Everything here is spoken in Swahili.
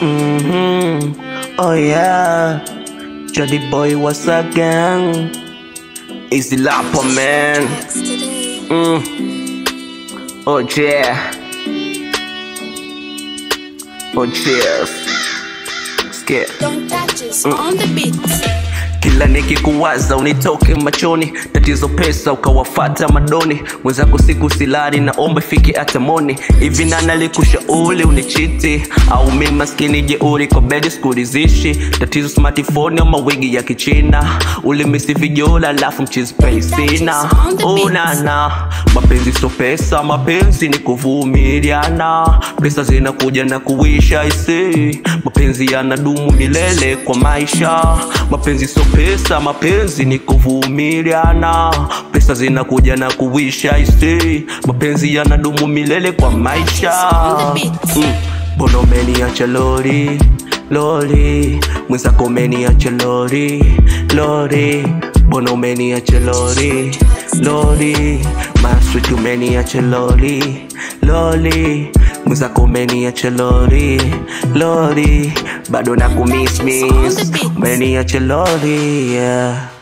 Mm-hmm. Oh yeah, Jody boy was again. Easy Lapper man. Mm. Oh yeah. Oh cheers. Skip. Don't touch us on the beat. Kila nikikuwaza unitoke machoni, tatizo pesa ukawafata madoni, mwenzako siku silali, naomba ifike hata moni. Hivi nani alikushauri unichiti au mi maskini jeuri kwa bedi sikulizishi? Tatizo smartphone ama wigi ya kichina, ulimisi vijola alafu mchizi pay sina. Unana mapenzi so pesa, mapenzi ni kuvumiliana, pesa zinakuja na kuisha isi, mapenzi yanadumu milele kwa maisha, mapenzi so pesa, mapenzi ni kuvumiliana, pesa zinakuja na kuisha isi, mapenzi yanadumu milele kwa maisha. Mm. Mbona umeniacha lori lori, mwenzako umeniacha lori lori, mbona umeniacha lori lori, maswit umeniacha lori lori, mwenzako umeniacha lori lori, bado na kumiss miss, umeniacha lori yeah.